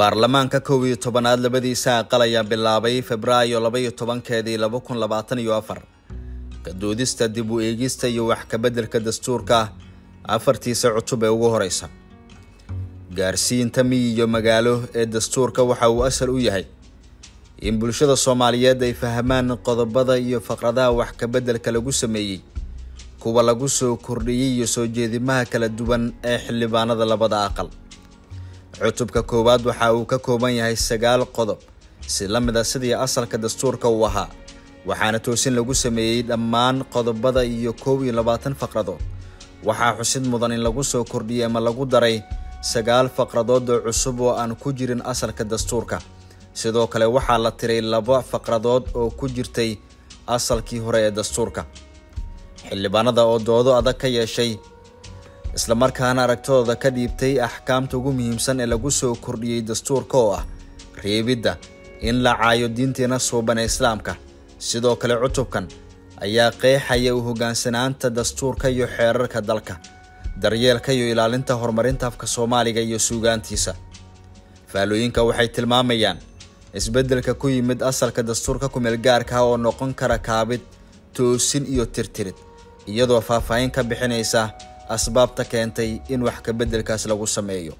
baarlamaanka kow iyo tobanaad labadiisa aqal ayaa bilaabay febraayo labaiyo tobankeedii laba kun labaatan iyo afar kadoodista dib u eegista iyo wax kabeddelka dastuurka afartiisa cutub ee ugu horeysa gaarsiinta miyi iyo magaalo ee dastuurka waxa uu asal u yahay in bulshada soomaaliyeed ay fahmaan qodobada iyo faqradaha wax kabeddelka lagu sameeyey kuwa lagu soo kordhiyey iyo soo jeedimaha kala duwan ee xildhibaanada labada aqal cutubka koowaad waxa uu ka kooban yahay sagaal qodob si la mid a sidii asalka dastuurka uu ahaa waxaana toosin lagu sameeyey dhammaan qodobada iyo koob iyo labaatan faqradood waxaa xusid mudan in lagu soo kordhiyey ama lagu daray sagaal faqradood oo cusub oo aan ku jirin asalka dastuurka sidoo kale waxaa la tiray laba faqradood oo ku jirtay asalkii hore ee dastuurka xildhibaanada oo doodo adag ka yeeshay islamarkaana aragtidooda ka dhiibtay axkaamta ugu muhiimsan ee lagu soo kordhiyey dastuurka oo ah reebidda in la caayo diinteena suuban ee islaamka sidoo kale cutubkan ayaa qeexaya u hoggaansanaanta dastuurka iyo xeerarka dalka daryeelka iyo ilaalinta horumarinta afka soomaaliga iyo suugaantiisa faallooyinka waxay tilmaamayaan isbeddelka ku yimid asalka dastuurka kumeelgaarka ah oo noqon kara kaabid toosin iyo tirtirid iyadoo faahfaahin ka bixinaysa asbaabta keentay in wax kabeddelkaas lagu sameeyo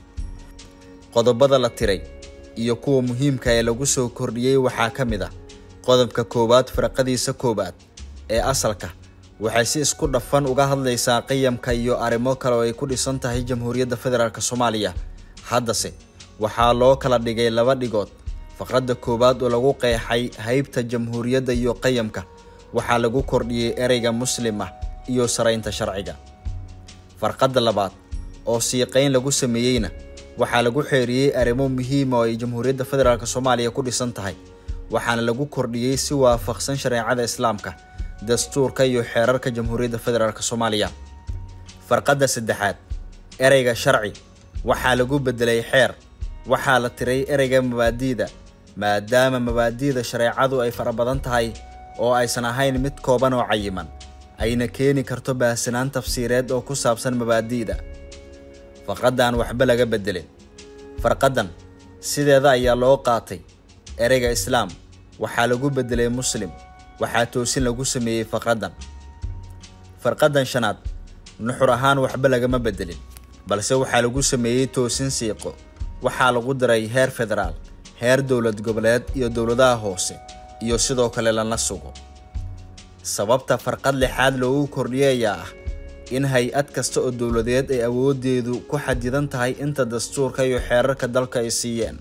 qodobada la tiray iyo kuwa muhiimka ee lagu soo kordhiyey waxaa ka mid ah qodobka koowaad firqadiisa koowaad ee asalka waxay si isku dhafan uga hadlaysaa qiyamka iyo arrimo kale oo ay ku dhisan tahay jamhuuriyadda federaalk soomaaliya haddase waxaa loo kala dhigay laba dhigood faqradda koowaad oo lagu qeexay haybta jamhuuriyadda iyo qiyamka waxaa lagu kordhiyey ereyga muslim ah iyo saraynta sharciga farqadda labaad oo siiqayn lagu sameeyeyna waxaa lagu xeeriyey arrimo muhiima oo ay jamhuuriyadda federaalk soomaaliya ku dhisan tahay waxaana lagu kordhiyey si waafaqsan shareecada islaamka dastuurka iyo xeerarka jamhuuriyadda federaalk soomaaliya farqadda saddexaad ereyga sharci waxaa lagu beddelay xeer waxaa la tiray ereyga mabaadi'da maadaama mabaadi'da shareecadu ay fara badan tahay oo aysan ahayn mid kooban oo cayiman ayna keeni karto baahsanaan tafsiireed oo ku saabsan mabaadi'da faqraddan waxba laga beddelin farqaddan sideeda ayaa loo qaatay ereyga islaam waxaa lagu beddelay muslim waxaa toosin lagu sameeyey faqraddan farqaddan shanaad nuxur ahaan waxba lagama beddelin balse waxaa lagu sameeyey toosin siiqo waxaa lagu daray heer federaal heer dowlad goboleed iyo dowladaha hoose iyo sidoo kale lana sugo sababta farqad lixaad loogu kordhiyay ayaa ah in hay-ad kasta oo dowladeed ay awoodeedu ku xadidan tahay inta dastuurka iyo xeerarka dalka ay siiyeen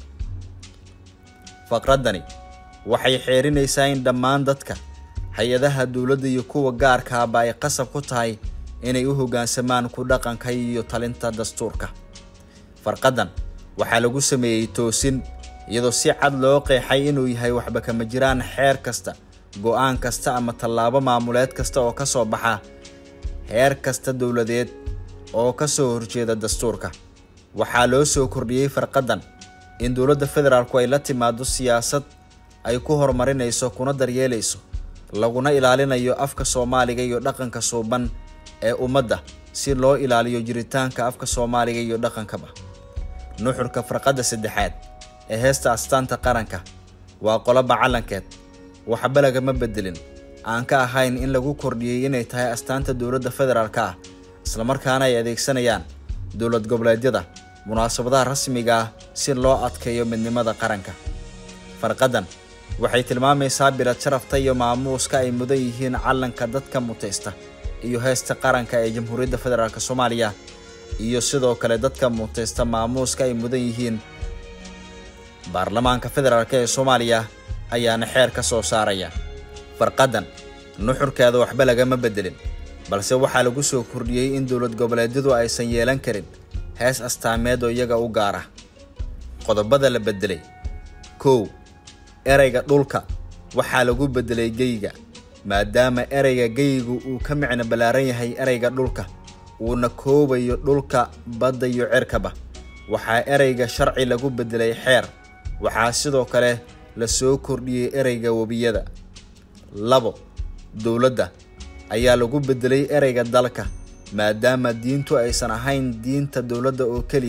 faqraddani waxay xeerinaysaa in dhammaan dadka hay-adaha dowladda iyo kuwa gaarkaaba ay qasab ku tahay inay u hoggaansamaan ku dhaqanka iyo talinta dastuurka farqaddan waxaa lagu sameeyey toosin iyadoo si cad loo qeexay inuu yahay waxba kama jiraan xeer kasta go-aan kasta ama tallaabo maamuleed kasta oo ka soo baxa heer kasta dowladeed oo ka soo horjeeda dastuurka waxaa loo soo kordhiyey farqaddan in dowladda federaalku ay la timaado siyaasad ay ku horumarinayso kuna daryeelayso laguna ilaalinayo afka soomaaliga iyo dhaqanka suuban ee ummadda si loo ilaaliyo jiritaanka afka soomaaliga iyo dhaqankaba nuxurka farqadda saddexaad ee heesta astaanta qaranka waa qoloba calankeed waxba lagama beddelin aan ka ahayn in lagu kordhiyey inay tahay astaanta dowladda federaalka ah islamarkaana ay adeegsanayaan dowlad goboleedyada munaasabadaha rasmiga ah si loo adkeeyo midnimada qaranka farqaddan waxay tilmaamaysaa bilad sharafta iyo maamuuska ay mudan yihiin calanka dadka mutaysta iyo heesta qaranka ee jamhuuriyadda federaalk soomaaliya iyo sidoo kale dadka mutaysta maamuuska ay mudan yihiin baarlamaanka federaalk ee soomaaliya ayaana xeer ka soo saaraya farqaddan nuxurkeeda waxba lagama beddelin balse waxaa lagu soo kordhiyey in dowlad goboleedyadu aysan yeelan karin hees astaameed oo iyaga u gaar ah qodobada la beddelay kow ereyga dhulka waxaa lagu beddelay geyga maadaama ereyga geygu uu ka micno ballaaran yahay ereyga dhulka uuna koobayo dhulka badda iyo cerkaba waxaa ereyga sharci lagu beddelay xeer waxaa sidoo kale la soo kordhiyey ereyga webiyada labo dowladda ayaa lagu beddelay ereyga dalka maadaama diintu aysan ahayn diinta dowladda oo keliya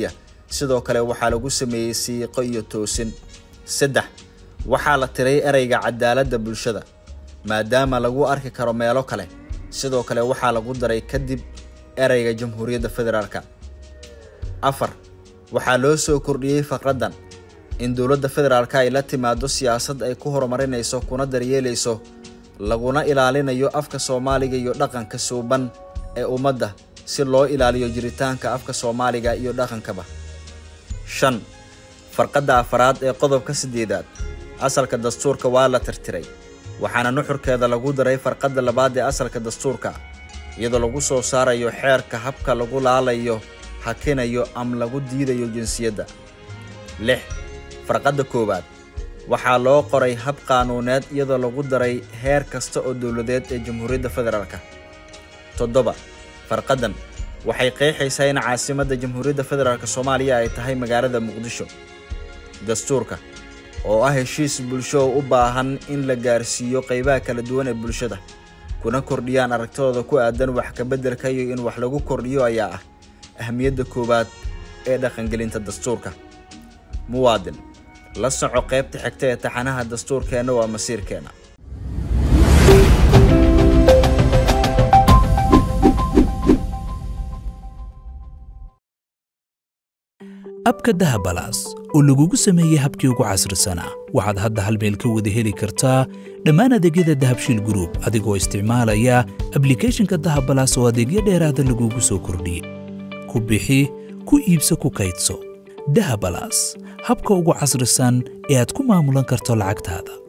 sidoo kale waxaa lagu sameeyey siiqo iyo toosin saddex waxaa la tiray ereyga cadaaladda bulshada maadaama lagu arki karo meelo kale sidoo kale waxaa lagu daray kadib ereyga jamhuuriyadda federaalka afar waxaa loo soo kordhiyey faqraddan in dowladda federaalka ay la timaado siyaasad ay ku horumarinayso kuna daryeelayso laguna ilaalinayo afka soomaaliga iyo dhaqanka suuban ee ummadda si loo ilaaliyo jiritaanka afka soomaaliga iyo dhaqankaba shan farqadda afaraad ee qodobka siddeedaad asalka dastuurka waa la tirtiray waxaana nuxurkeeda lagu daray farqadda labaad ee asalka dastuurka iyadoo lagu soo saarayo xeerka habka lagu laalayo hakinayo ama lagu diidayo jinsiyadda lix farqadda koowaad waxaa loo qoray hab qaanuuneed iyadoo lagu daray heer kasta oo dowladeed ee jamhuuriyadda federaalka toddoba farqaddan waxay qeexaysaa in caasimadda jamhuuriyadda federaalk soomaaliya ay tahay magaalada muqdisho dastuurka oo ah heshiis bulsho oo u baahan in la gaarsiiyo qaybaha kala duwan ee bulshada kuna kordhiyaan aragtidooda ku aadan wax kabeddelka iyo in wax lagu kordhiyo ayaa ah ahmiyadda koowaad ee dhaqangelinta dastuurka muwaadin la soco qaybta xigta ee taxanaha dastuurkeenna waa masiirkeenna abka dahabalaas oo lagugu sameeyey habkii ugu casrisanaa waxaad hadda hal meel ka wada heli kartaa dhammaan adeegyada dahabshiil gruub adigoo isticmaalaya ablikhethonka dahabalaas oo adeegyo dheeraada lagugu soo kordhiyey ku bixi ku iibso ku kaydso dahabalaas habka ugu casrisan ee aad ku maamulan karto lacagtaada